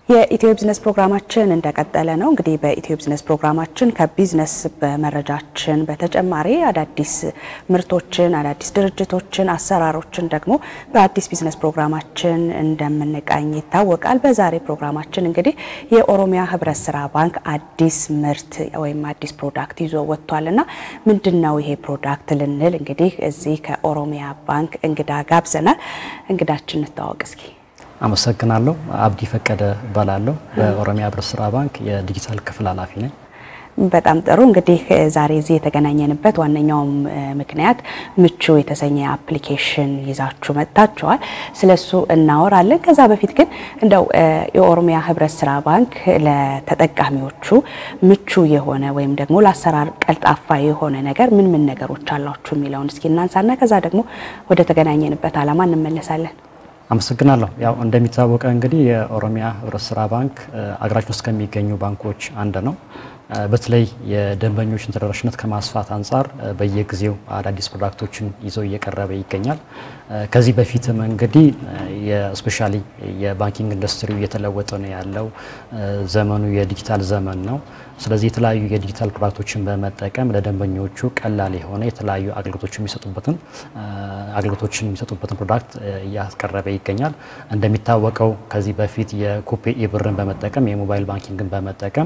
የኢትዮ ቢዝነስ ፕሮግራማችን እንደቀጠለ ነው። እንግዲህ በኢትዮ ቢዝነስ ፕሮግራማችን ከቢዝነስ በመረጃችን በተጨማሪ አዳዲስ ምርቶችን፣ አዳዲስ ድርጅቶችን፣ አሰራሮችን ደግሞ በአዲስ ቢዝነስ ፕሮግራማችን እንደምንቃኝ ይታወቃል። በዛሬ ፕሮግራማችን እንግዲህ የኦሮሚያ ህብረት ስራ ባንክ አዲስ ምርት ወይም አዲስ ፕሮዳክት ይዞ ወጥቷል እና ምንድን ነው ይሄ ፕሮዳክት ልንል እንግዲህ እዚህ ከኦሮሚያ ባንክ እንግዳ ጋብዘናል። እንግዳችን እንታወቅ እስኪ። አመሰግናለሁ። አብዲ ፈቀደ እባላለሁ። በኦሮሚያ ህብረት ስራ ባንክ የዲጂታል ክፍል ኃላፊ ነኝ። በጣም ጥሩ። እንግዲህ ዛሬ እዚህ የተገናኘንበት ዋነኛውም ምክንያት ምቹ የተሰኘ አፕሊኬሽን ይዛችሁ መጥታችኋል። ስለሱ እናወራለን። ከዛ በፊት ግን እንደው የኦሮሚያ ህብረት ስራ ባንክ ለተጠቃሚዎቹ ምቹ የሆነ ወይም ደግሞ ለአሰራር ቀልጣፋ የሆነ ነገር ምን ምን ነገሮች አሏችሁ የሚለውን እስኪ እናንሳና ከዛ ደግሞ ወደ ተገናኘንበት ዓላማ እንመለሳለን። አመሰግናለሁ። ያው እንደሚታወቀው እንግዲህ የኦሮሚያ ህብረት ስራ ባንክ አገራችን ውስጥ ከሚገኙ ባንኮች አንድ ነው። በተለይ የደንበኞችን ተደራሽነት ከማስፋት አንጻር በየጊዜው አዳዲስ ፕሮዳክቶችን ይዞ እየቀረበ ይገኛል። ከዚህ በፊትም እንግዲህ የስፔሻሊ የባንኪንግ ኢንዱስትሪው እየተለወጠ ነው ያለው። ዘመኑ የዲጂታል ዘመን ነው። ስለዚህ የተለያዩ የዲጂታል ፕሮዳክቶችን በመጠቀም ለደንበኞቹ ቀላል የሆነ የተለያዩ አገልግሎቶችን የሚሰጡበትን አገልግሎቶችን የሚሰጡበትን ፕሮዳክት እያቀረበ ይገኛል። እንደሚታወቀው ከዚህ በፊት የኩፔ ኢብርን በመጠቀም የሞባይል ባንኪንግን በመጠቀም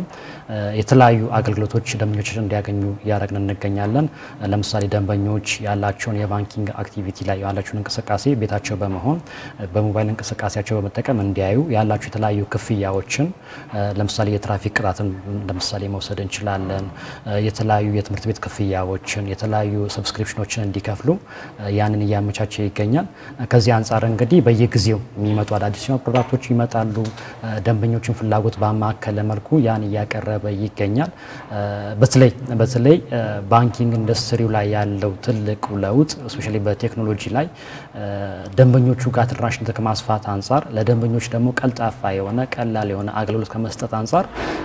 የተለያዩ አገልግሎቶች ደንበኞች እንዲያገኙ እያደረግን እንገኛለን። ለምሳሌ ደንበኞች ያላቸውን የባንኪንግ አክቲቪቲ ላይ ያላቸውን እንቅስቃሴ ቤታቸው በመሆን በሞባይል እንቅስቃሴያቸው በመጠቀም እንዲያዩ ያላቸው የተለያዩ ክፍያዎችን ለምሳሌ የትራፊክ ቅጣትን ለምሳሌ መውሰድ እንችላለን። የተለያዩ የትምህርት ቤት ክፍያዎችን፣ የተለያዩ ሰብስክሪፕሽኖችን እንዲከፍሉ ያንን እያመቻቸ ይገኛል። ከዚህ አንጻር እንግዲህ በየጊዜው የሚመጡ አዳዲስ ፕሮዳክቶች ይመጣሉ። ደንበኞችን ፍላጎት ባማከለ መልኩ ያን እያቀረበ ይገኛል። በተለይ በተለይ ባንኪንግ ኢንዱስትሪው ላይ ያለው ትልቁ ለውጥ እስፔሻሊ በቴክኖሎጂ ላይ ደንበኞቹ ጋር ተደራሽነት ከማስፋት አንጻር ለደንበኞች ደግሞ ቀልጣፋ የሆነ ቀላል የሆነ አገልግሎት ከመስጠት አንጻር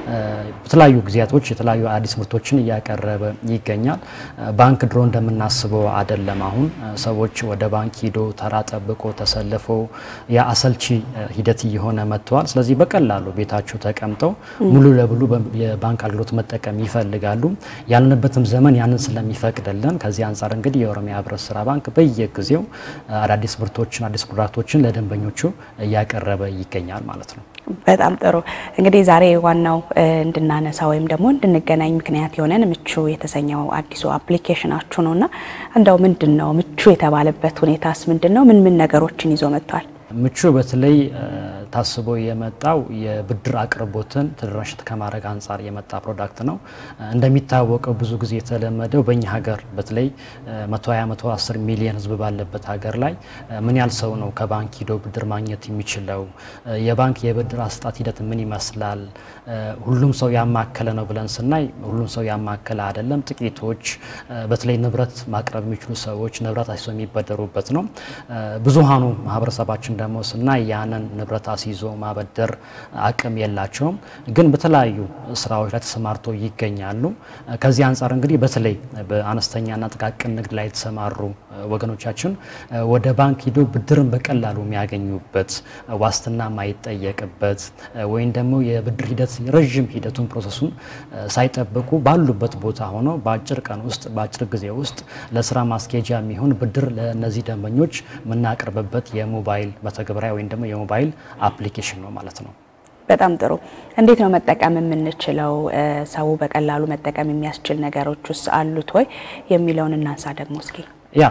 በተለያዩ ጊዜያቶች የተለያዩ አዲስ ምርቶችን እያቀረበ ይገኛል። ባንክ ድሮ እንደምናስበው አይደለም። አሁን ሰዎች ወደ ባንክ ሂዶ ተራ ጠብቆ ተሰልፎ የአሰልቺ ሂደት እየሆነ መጥተዋል። ስለዚህ በቀላሉ ቤታቸው ተቀምጠው ሙሉ ለሙሉ የባንክ አገልግሎት መጠቀም ይፈልጋሉ። ያለንበትም ዘመን ያንን ስለሚፈቅድልን ከዚህ አንጻር እንግዲህ የኦሮሚያ ህብረት ስራ ባንክ በየጊዜው አዳዲስ ምርቶችን አዲስ ፕሮዳክቶችን ለደንበኞቹ እያቀረበ ይገኛል ማለት ነው። በጣም ጥሩ እንግዲህ ዛሬ ዋናው እንድናነሳ ወይም ደግሞ እንድንገናኝ ምክንያት የሆነን ምቹ የተሰኘው አዲሱ አፕሊኬሽናችሁ ነው እና እንደው ምንድን ነው ምቹ የተባለበት ሁኔታስ ምንድን ነው? ምን ምን ነገሮችን ይዞ መጥቷል? ምቹ በተለይ ታስቦ የመጣው የብድር አቅርቦትን ተደራሽነት ከማድረግ አንጻር የመጣ ፕሮዳክት ነው። እንደሚታወቀው ብዙ ጊዜ የተለመደው በእኛ ሀገር በተለይ 120 110 ሚሊዮን ህዝብ ባለበት ሀገር ላይ ምን ያህል ሰው ነው ከባንክ ሂዶ ብድር ማግኘት የሚችለው? የባንክ የብድር አሰጣጥ ሂደት ምን ይመስላል? ሁሉም ሰው ያማከለ ነው ብለን ስናይ ሁሉም ሰው ያማከለ አይደለም። ጥቂቶች በተለይ ንብረት ማቅረብ የሚችሉ ሰዎች ንብረት አስይዞ የሚበደሩበት ነው። ብዙሃኑ ማህበረሰባችን ደግሞ ስናይ ያንን ንብረት አስይዞ ማበደር አቅም የላቸውም፣ ግን በተለያዩ ስራዎች ላይ ተሰማርተው ይገኛሉ። ከዚህ አንጻር እንግዲህ በተለይ በአነስተኛና ጥቃቅን ንግድ ላይ የተሰማሩ ወገኖቻችን ወደ ባንክ ሂዶ ብድርን በቀላሉ የሚያገኙበት ዋስትና ማይጠየቅበት ወይም ደግሞ የብድር ሂደት ረዥም ሂደቱን ፕሮሰሱን ሳይጠብቁ ባሉበት ቦታ ሆነው በአጭር ቀን ውስጥ በአጭር ጊዜ ውስጥ ለስራ ማስኬጃ የሚሆን ብድር ለእነዚህ ደንበኞች የምናቀርብበት የሞባይል መተግበሪያ ወይም ደግሞ የሞባይል አፕሊኬሽን ነው ማለት ነው። በጣም ጥሩ። እንዴት ነው መጠቀም የምንችለው? ሰው በቀላሉ መጠቀም የሚያስችል ነገሮች ውስጥ አሉት ወይ የሚለውን እናንሳ ደግሞ እስኪ። ያ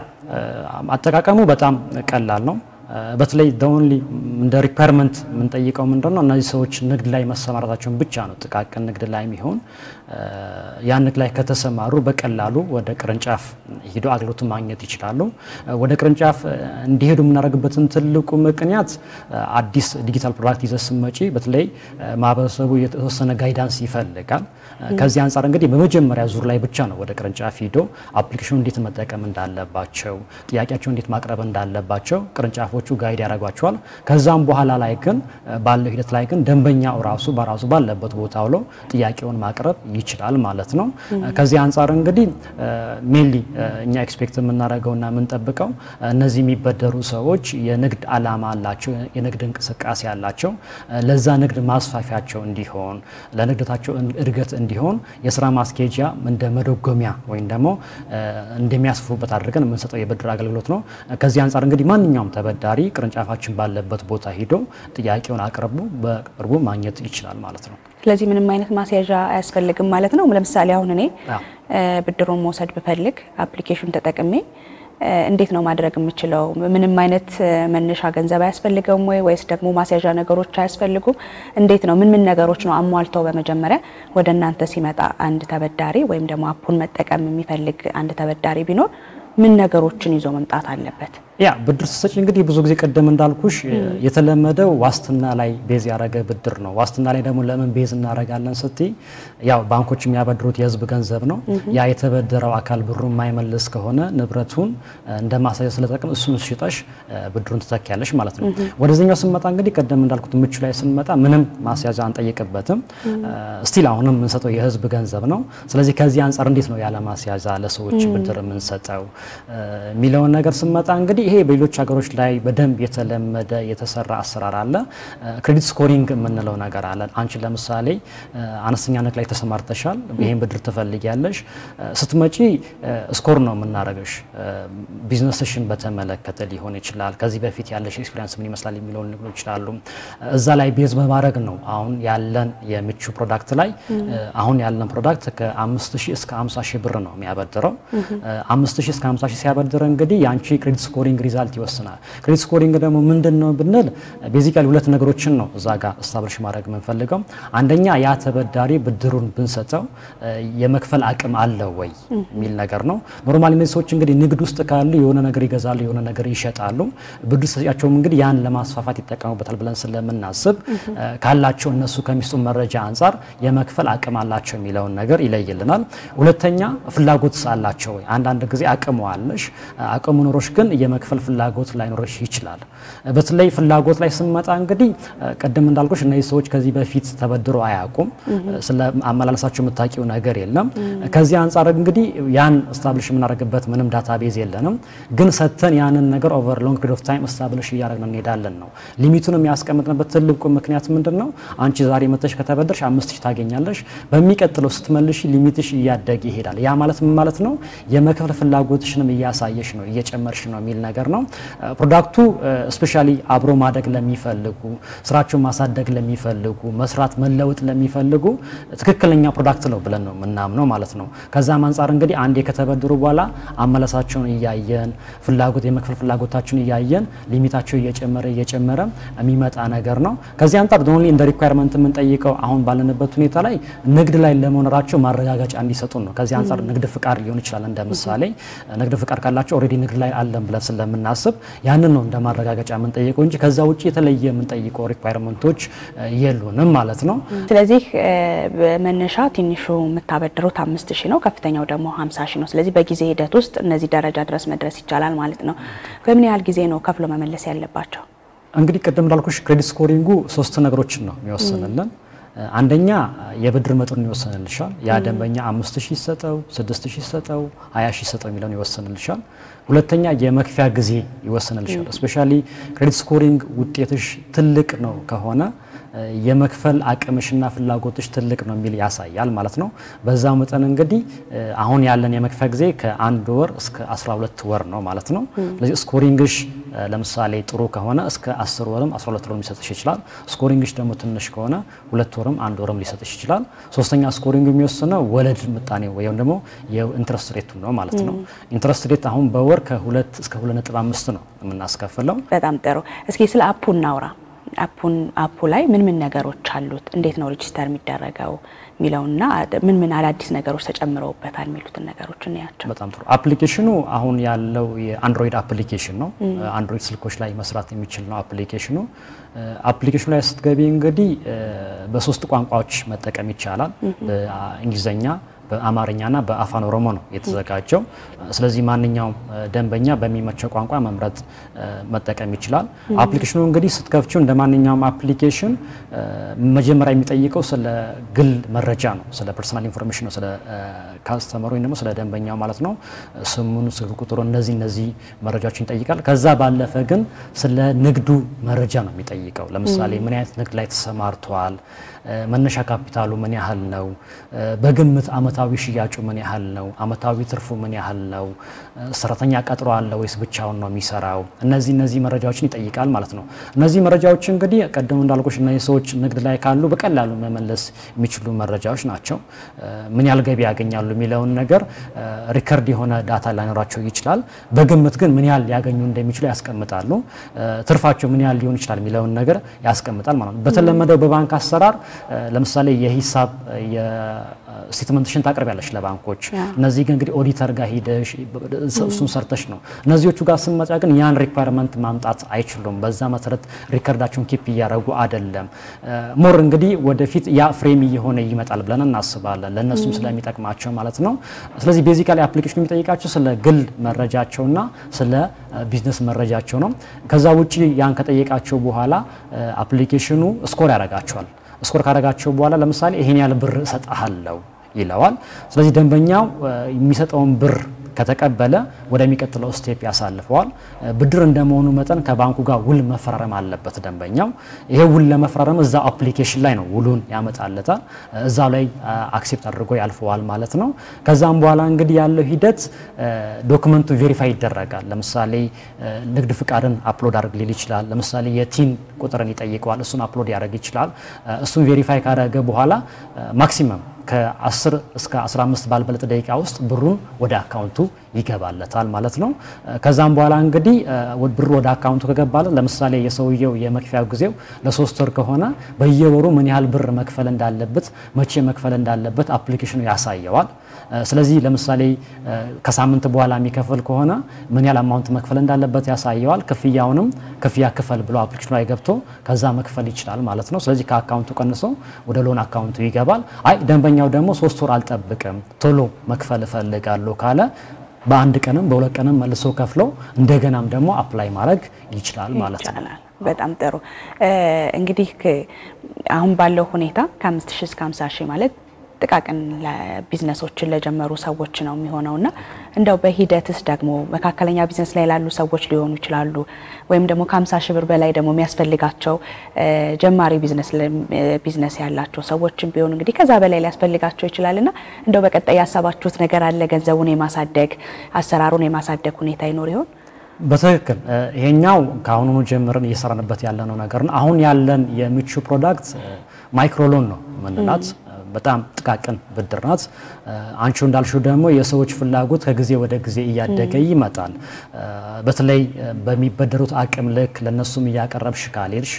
አጠቃቀሙ በጣም ቀላል ነው። በተለይ ኦንሊ እንደ ሪኳርመንት የምንጠይቀው ምንድን ነው? እነዚህ ሰዎች ንግድ ላይ መሰማራታቸውን ብቻ ነው። ጥቃቅን ንግድ ላይ የሚሆን ያን ንግድ ላይ ከተሰማሩ በቀላሉ ወደ ቅርንጫፍ ሂዶ አገልግሎቱን ማግኘት ይችላሉ። ወደ ቅርንጫፍ እንዲሄዱ የምናደርግበትን ትልቁ ምክንያት አዲስ ዲጂታል ፕሮዳክት ይዘህ ስትመጪ በተለይ ማህበረሰቡ የተወሰነ ጋይዳንስ ይፈልጋል። ከዚህ አንጻር እንግዲህ በመጀመሪያ ዙር ላይ ብቻ ነው ወደ ቅርንጫፍ ሂዶ አፕሊኬሽኑ እንዴት መጠቀም እንዳለባቸው፣ ጥያቄያቸው እንዴት ማቅረብ እንዳለባቸው ቅርንጫፎች ሰዎቹ ጋይድ ያደርጓቸዋል። ከዛም በኋላ ላይ ግን ባለው ሂደት ላይ ግን ደንበኛው ራሱ በራሱ ባለበት ቦታ ብሎ ጥያቄውን ማቅረብ ይችላል ማለት ነው። ከዚህ አንጻር እንግዲህ ሜንሊ እኛ ኤክስፔክት የምናደርገውና የምንጠብቀው እነዚህ የሚበደሩ ሰዎች የንግድ ዓላማ አላቸው፣ የንግድ እንቅስቃሴ አላቸው። ለዛ ንግድ ማስፋፊያቸው እንዲሆን ለንግድታቸው እድገት እንዲሆን የስራ ማስኬጃ እንደ መደጎሚያ ወይም ደግሞ እንደሚያስፉበት አድርገን የምንሰጠው የብድር አገልግሎት ነው። ከዚህ አንጻር እንግዲህ ማንኛውም ተበዳሪ ቅርንጫፋችን ባለበት ቦታ ሂዶ ጥያቄውን አቅርቡ በቅርቡ ማግኘት ይችላል ማለት ነው። ስለዚህ ምንም አይነት ማስያዣ አያስፈልግም ማለት ነው። ለምሳሌ አሁን እኔ ብድሩን መውሰድ ብፈልግ አፕሊኬሽን ተጠቅሜ እንዴት ነው ማድረግ የምችለው? ምንም አይነት መነሻ ገንዘብ አያስፈልገውም ወይ ወይስ ደግሞ ማስያዣ ነገሮች አያስፈልጉም? እንዴት ነው ምን ምን ነገሮች ነው አሟልተው በመጀመሪያ ወደ እናንተ ሲመጣ አንድ ተበዳሪ ወይም ደግሞ አፑን መጠቀም የሚፈልግ አንድ ተበዳሪ ቢኖር ምን ነገሮችን ይዞ መምጣት አለበት? ያ ብድር ስትሰጪ እንግዲህ ብዙ ጊዜ ቅድም እንዳልኩሽ የተለመደው ዋስትና ላይ ቤዝ ያደረገ ብድር ነው። ዋስትና ላይ ደግሞ ለምን ቤዝ እናደርጋለን ስትይ ያው ባንኮች የሚያበድሩት የሕዝብ ገንዘብ ነው። ያ የተበደረው አካል ብሩ የማይመልስ ከሆነ ንብረቱን እንደ ማሳያ ስለጠቅም እሱን ሽጠሽ ብድሩን ትተኪያለሽ ማለት ነው። ወደዚህኛው ስንመጣ እንግዲህ ቅድም እንዳልኩት ምቹ ላይ ስንመጣ ምንም ማስያዣ አንጠይቅበትም። ስቲል አሁንም የምንሰጠው የሕዝብ ገንዘብ ነው። ስለዚህ ከዚህ አንጻር እንዴት ነው ያለ ማስያዣ ለሰዎች ብድር የምንሰጠው የሚለውን ነገር ስንመጣ እንግዲህ ይሄ በሌሎች ሀገሮች ላይ በደንብ የተለመደ የተሰራ አሰራር አለ። ክሬዲት ስኮሪንግ የምንለው ነገር አለ። አንቺ ለምሳሌ አነስተኛ ንግድ ላይ ተሰማርተሻል፣ ይህን ብድር ትፈልጊያለሽ። ስትመጪ ስኮር ነው የምናደርገሽ። ቢዝነስሽን በተመለከተ ሊሆን ይችላል። ከዚህ በፊት ያለሽ ኤክስፒሪያንስ ምን ይመስላል የሚለውን ሊሆን ይችላሉ። እዛ ላይ ቤዝ በማድረግ ነው አሁን ያለን የምቹ ፕሮዳክት ላይ አሁን ያለን ፕሮዳክት ከ5 ሺህ እስከ 50 ሺህ ብር ነው የሚያበድረው። 5 ሺህ እስከ 50 ሺህ ሲያበድር እንግዲህ የአንቺ ክሬዲት ስኮሪንግ ሪዛልት ይወስናል። ክሬዲት ስኮሪንግ ደግሞ ምንድን ነው ብንል ቤዚካሊ ሁለት ነገሮችን ነው እዛ ጋር እስታብሊሽ ማድረግ የምንፈልገው። አንደኛ ያ ተበዳሪ ብድሩን ብንሰጠው የመክፈል አቅም አለው ወይ የሚል ነገር ነው። ኖርማሊ እነዚህ ሰዎች እንግዲህ ንግድ ውስጥ ካሉ የሆነ ነገር ይገዛሉ፣ የሆነ ነገር ይሸጣሉ። ብድር ሰጪያቸውም እንግዲህ ያን ለማስፋፋት ይጠቀሙበታል ብለን ስለምናስብ ካላቸው እነሱ ከሚስጡ መረጃ አንጻር የመክፈል አቅም አላቸው የሚለውን ነገር ይለይልናል። ሁለተኛ ፍላጎት አላቸው ወይ? አንዳንድ ጊዜ አቅሙ አለሽ አቅሙ ኖሮሽ ግን የመክፈል ፍላጎት ላይኖርሽ ይችላል። በተለይ ፍላጎት ላይ ስንመጣ እንግዲህ ቅድም እንዳልኩሽ እነዚህ ሰዎች ከዚህ በፊት ተበድሮ አያውቁም። ስለ አመላለሳቸው የምታውቂው ነገር የለም። ከዚህ አንጻር እንግዲህ ያን ስታብሊሽ የምናደርግበት ምንም ዳታ ቤዝ የለንም። ግን ሰጥተን ያንን ነገር ኦቨር ሎንግ ፒሪድ ኦፍ ታይም ስታብሊሽ እያደረግን እንሄዳለን ነው። ሊሚቱን የሚያስቀምጥንበት ትልቁ ምክንያት ምንድን ነው? አንቺ ዛሬ መተሽ ከተበደርሽ አምስት ሺህ ታገኛለሽ። በሚቀጥለው ስትመልሽ ሊሚትሽ እያደገ ይሄዳል። ያ ማለት ምን ማለት ነው? የመክፈል ፍላጎትሽንም እያሳየሽ ነው እየጨመርሽ ነው የሚል ነገር ነው። ፕሮዳክቱ ስፔሻሊ አብሮ ማደግ ለሚፈልጉ ስራቸውን ማሳደግ ለሚፈልጉ መስራት መለወጥ ለሚፈልጉ ትክክለኛ ፕሮዳክት ነው ብለን ነው የምናምነው ማለት ነው። ከዛም አንጻር እንግዲህ አንዴ ከተበደሩ በኋላ አመለሳቸውን እያየን ፍላጎት የመክፈል ፍላጎታቸውን እያየን ሊሚታቸው እየጨመረ እየጨመረ የሚመጣ ነገር ነው። ከዚህ አንጻር ኦንሊ እንደ ሪኳየርመንት የምንጠይቀው አሁን ባለንበት ሁኔታ ላይ ንግድ ላይ ለመኖራቸው ማረጋገጫ እንዲሰጡን ነው። ከዚህ አንጻር ንግድ ፍቃድ ሊሆን ይችላል። እንደ ምሳሌ ንግድ ፍቃድ ካላቸው ኦልሬዲ ንግድ ላይ አለን ብለን ስለምናስብ ያንን ነው እንደ ማረጋገጫ የምንጠይቀው እንጂ ከዛ ውጭ የተለየ የምንጠይቀው ሪኳየርመንቶች የሉንም ማለት ነው። ስለዚህ መነሻ ትንሹ የምታበድሩት አምስት ሺህ ነው፣ ከፍተኛው ደግሞ ሀምሳ ሺህ ነው። ስለዚህ በጊዜ ሂደት ውስጥ እነዚህ ደረጃ ድረስ መድረስ ይቻላል ማለት ነው። በምን ያህል ጊዜ ነው ከፍሎ መመለስ ያለባቸው? እንግዲህ ቅድም እንዳልኩሽ ክሬዲት ስኮሪንጉ ሶስት ነገሮችን ነው የሚወስንልን አንደኛ የብድር መጠኑን ይወሰንልሻል። ያ ደንበኛ አምስት ሺህ ይሰጠው፣ ስድስት ሺህ ይሰጠው፣ ሀያ ሺህ ይሰጠው የሚለውን ይወሰንልሻል። ሁለተኛ የመክፊያ ጊዜ ይወሰንልሻል። እስፔሻሊ ክሬዲት ስኮሪንግ ውጤትሽ ትልቅ ነው ከሆነ የመክፈል አቅምሽና ፍላጎትሽ ትልቅ ነው የሚል ያሳያል ማለት ነው። በዛ መጠን እንግዲህ አሁን ያለን የመክፈያ ጊዜ ከአንድ ወር እስከ 12 ወር ነው ማለት ነው። ስለዚህ ስኮሪንግሽ ለምሳሌ ጥሩ ከሆነ እስከ 10 ወርም 12 ወርም ሊሰጥሽ ይችላል። ስኮሪንግሽ ደግሞ ትንሽ ከሆነ ሁለት ወርም አንድ ወርም ሊሰጥሽ ይችላል። ሶስተኛ ስኮሪንግ የሚወስነው ወለድ ምጣኔ ወይም ደግሞ የኢንትረስት ሬቱ ነው ማለት ነው። ኢንትረስት ሬት አሁን በወር ከሁለት እስከ 2.5 ነው የምናስከፍለው። በጣም ጥሩ። እስኪ ስለ አፑ እናውራ። አፑን አፑ ላይ ምን ምን ነገሮች አሉት? እንዴት ነው ሬጂስተር የሚደረገው የሚለውና ምን ምን አዳዲስ ነገሮች ተጨምረውበታል የሚሉትን ነገሮች እናያቸው። በጣም ጥሩ። አፕሊኬሽኑ አሁን ያለው የአንድሮይድ አፕሊኬሽን ነው። አንድሮይድ ስልኮች ላይ መስራት የሚችል ነው አፕሊኬሽኑ። አፕሊኬሽኑ ላይ ስትገቢ እንግዲህ በሶስት ቋንቋዎች መጠቀም ይቻላል። በእንግሊዝኛ በአማርኛና በአፋን ኦሮሞ ነው የተዘጋጀው። ስለዚህ ማንኛውም ደንበኛ በሚመቸው ቋንቋ መምረጥ መጠቀም ይችላል። አፕሊኬሽኑ እንግዲህ ስትከፍችው እንደ ማንኛውም አፕሊኬሽን መጀመሪያ የሚጠይቀው ስለ ግል መረጃ ነው፣ ስለ ፐርሰናል ኢንፎርሜሽን ነው፣ ስለ ካስተመሩ ወይም ደግሞ ስለ ደንበኛው ማለት ነው። ስሙን፣ ስልክ ቁጥሩ፣ እነዚህ እነዚህ መረጃዎችን ይጠይቃል። ከዛ ባለፈ ግን ስለ ንግዱ መረጃ ነው የሚጠይቀው። ለምሳሌ ምን አይነት ንግድ ላይ ተሰማርተዋል፣ መነሻ ካፒታሉ ምን ያህል ነው፣ በግምት አመታዊ ሽያጩ ምን ያህል ነው፣ አመታዊ ትርፉ ምን ያህል ነው፣ ሰራተኛ ቀጥሮ አለ ወይስ ብቻውን ነው የሚሰራው፣ እነዚህ እነዚህ መረጃዎችን ይጠይቃል ማለት ነው። እነዚህ መረጃዎች እንግዲህ ቀደም እንዳልኩሽ እነዚህ ሰዎች ንግድ ላይ ካሉ በቀላሉ መመለስ የሚችሉ መረጃዎች ናቸው። ምን ያህል ገቢ ያገኛሉ የሚለውን ነገር ሪከርድ የሆነ ዳታ ላይኖራቸው ይችላል። በግምት ግን ምን ያህል ሊያገኙ እንደሚችሉ ያስቀምጣሉ። ትርፋቸው ምን ያህል ሊሆን ይችላል የሚለውን ነገር ያስቀምጣል ማለት ነው። በተለመደው በባንክ አሰራር ለምሳሌ የሂሳብ ስቴትመንትሽን ታቀርቢያለሽ ለባንኮች። እነዚህ ግን እንግዲህ ኦዲተር ጋር ሂደሽ እሱን ሰርተሽ ነው። እነዚዎቹ ጋር ስንመጣ ግን ያን ሪኳየርመንት ማምጣት አይችሉም። በዛ መሰረት ሪከርዳቸውን ኪፕ እያደረጉ አይደለም። ሞር እንግዲህ ወደፊት ያ ፍሬም እየሆነ ይመጣል ብለን እናስባለን፣ ለእነሱም ስለሚጠቅማቸው ማለት ነው። ስለዚህ ቤዚካሊ አፕሊኬሽኑ የሚጠይቃቸው ስለ ግል መረጃቸውና ስለ ቢዝነስ መረጃቸው ነው። ከዛ ውጭ ያን ከጠየቃቸው በኋላ አፕሊኬሽኑ ስኮር ያደርጋቸዋል። ስኮር ካደረጋቸው በኋላ ለምሳሌ ይሄን ያህል ብር እሰጥሃለሁ ይለዋል። ስለዚህ ደንበኛው የሚሰጠውን ብር ከተቀበለ ወደሚቀጥለው ስቴፕ ያሳልፈዋል። ብድር እንደመሆኑ መጠን ከባንኩ ጋር ውል መፈራረም አለበት ደንበኛው። ይሄ ውል ለመፈራረም እዛ አፕሊኬሽን ላይ ነው ውሉን ያመጣለታል። እዛ ላይ አክሴፕት አድርጎ ያልፈዋል ማለት ነው። ከዛም በኋላ እንግዲህ ያለው ሂደት ዶክመንቱ ቬሪፋይ ይደረጋል። ለምሳሌ ንግድ ፍቃድን አፕሎድ አድርግ ሊል ይችላል። ለምሳሌ የቲን ቁጥርን ይጠይቀዋል። እሱን አፕሎድ ያደርግ ይችላል። እሱን ቬሪፋይ ካደረገ በኋላ ማክሲመም ከ10 እስከ 15 ባልበለጠ ደቂቃ ውስጥ ብሩን ወደ አካውንቱ ይገባለታል ማለት ነው። ከዛም በኋላ እንግዲህ ብሩ ወደ አካውንቱ ከገባለት ለምሳሌ የሰውየው የመክፈያ ጊዜው ለሶስት ወር ከሆነ በየወሩ ምን ያህል ብር መክፈል እንዳለበት፣ መቼ መክፈል እንዳለበት አፕሊኬሽኑ ያሳየዋል። ስለዚህ ለምሳሌ ከሳምንት በኋላ የሚከፍል ከሆነ ምን ያህል አማውንት መክፈል እንዳለበት ያሳየዋል። ክፍያውንም ክፍያ ክፈል ብሎ አፕሊኬሽኑ ላይ ገብቶ ከዛ መክፈል ይችላል ማለት ነው። ስለዚህ ከአካውንቱ ቀንሶ ወደ ሎን አካውንቱ ይገባል። አይ ደንበኛው ደግሞ ሶስት ወር አልጠብቅም ቶሎ መክፈል እፈልጋለሁ ካለ በአንድ ቀንም በሁለት ቀንም መልሶ ከፍሎ እንደገናም ደግሞ አፕላይ ማድረግ ይችላል ማለት ነው። በጣም ጥሩ እንግዲህ አሁን ባለው ሁኔታ ከ5 ሺህ እስከ 50 ሺህ ማለት ጥቃቅን ቢዝነሶችን ለጀመሩ ሰዎች ነው የሚሆነው እና እንደው በሂደትስ ደግሞ መካከለኛ ቢዝነስ ላይ ላሉ ሰዎች ሊሆኑ ይችላሉ ወይም ደግሞ ከ50 ሺህ ብር በላይ ደግሞ የሚያስፈልጋቸው ጀማሪ ቢዝነስ ያላቸው ሰዎችም ቢሆኑ እንግዲህ ከዛ በላይ ሊያስፈልጋቸው ይችላል እና እንደው በቀጣይ ያሰባችሁት ነገር አለ? ገንዘቡን የማሳደግ አሰራሩን የማሳደግ ሁኔታ ይኖር ይሆን? በትክክል ይሄኛው ከአሁኑኑ ጀምረን እየሰራንበት ያለነው ነገር ነው። አሁን ያለን የምቹ ፕሮዳክት ማይክሮሎን ነው ምንላት በጣም ጥቃቅን ብድር ናት። አንቺ እንዳልሽው ደግሞ የሰዎች ፍላጎት ከጊዜ ወደ ጊዜ እያደገ ይመጣል። በተለይ በሚበደሩት አቅም ልክ ለነሱም እያቀረብሽ ካልሄድሽ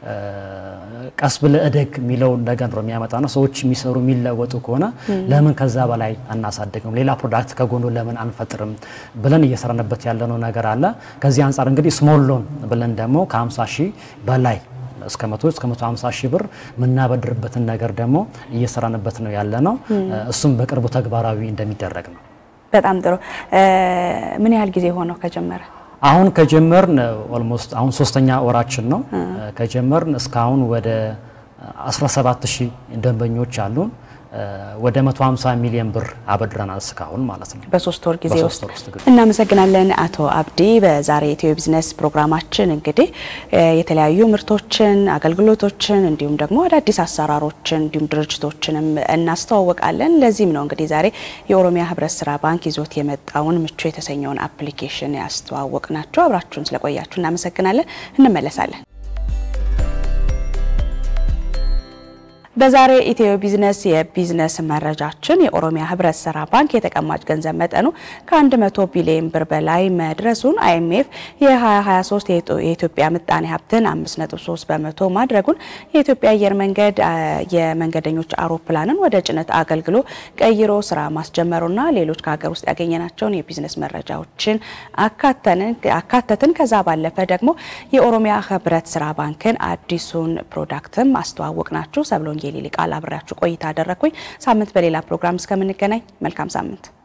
ቀስ ብለ እደግ የሚለውን ነገር ነው የሚያመጣ ነው። ሰዎች የሚሰሩ የሚለወጡ ከሆነ ለምን ከዛ በላይ አናሳድግም፣ ሌላ ፕሮዳክት ከጎኑ ለምን አንፈጥርም ብለን እየሰራንበት ያለነው ነገር አለ። ከዚህ አንጻር እንግዲህ ስሞል ሎን ብለን ደግሞ ከ50 ሺህ በላይ እስከ 100 እስከ 150 ሺህ ብር የምናበድርበትን ነገር ደግሞ እየሰራንበት ነው ያለ ነው። እሱም በቅርቡ ተግባራዊ እንደሚደረግ ነው። በጣም ጥሩ። ምን ያህል ጊዜ ሆነው ከጀመረ? አሁን ከጀመርን ኦልሞስት አሁን ሶስተኛ ወራችን ነው። ከጀመርን እስካሁን ወደ 17 ሺህ ደንበኞች አሉን። ወደ 150 ሚሊዮን ብር አበድረናል እስካሁን ማለት ነው። በሶስት ወር ጊዜ ውስጥ እናመሰግናለን አቶ አብዲ። በዛሬ ኢትዮ ቢዝነስ ፕሮግራማችን እንግዲህ የተለያዩ ምርቶችን፣ አገልግሎቶችን እንዲሁም ደግሞ አዳዲስ አሰራሮችን እንዲሁም ድርጅቶችንም እናስተዋወቃለን። ለዚህም ነው እንግዲህ ዛሬ የኦሮሚያ ህብረት ስራ ባንክ ይዞት የመጣውን ምቹ የተሰኘውን አፕሊኬሽን ያስተዋወቅ ናቸው። አብራችሁን ስለቆያችሁ እናመሰግናለን። እንመለሳለን። በዛሬ ኢትዮ ቢዝነስ የቢዝነስ መረጃችን የኦሮሚያ ህብረት ስራ ባንክ የተቀማጭ ገንዘብ መጠኑ ከ100 ቢሊዮን ብር በላይ መድረሱን አይኤምኤፍ የ2023 የኢትዮጵያ ምጣኔ ሀብትን 5.3 በመቶ ማድረጉን የኢትዮጵያ አየር መንገድ የመንገደኞች አውሮፕላንን ወደ ጭነት አገልግሎ ቀይሮ ስራ ማስጀመሩና ሌሎች ከሀገር ውስጥ ያገኘናቸውን የቢዝነስ መረጃዎችን አካተትን። ከዛ ባለፈ ደግሞ የኦሮሚያ ህብረት ስራ ባንክን አዲሱን ፕሮዳክትም አስተዋወቅ ናችሁ ሰብሎኝ ወንጌል ይልቃል አብሬያችሁ ቆይታ አደረግኩኝ። ሳምንት በሌላ ፕሮግራም እስከምንገናኝ መልካም ሳምንት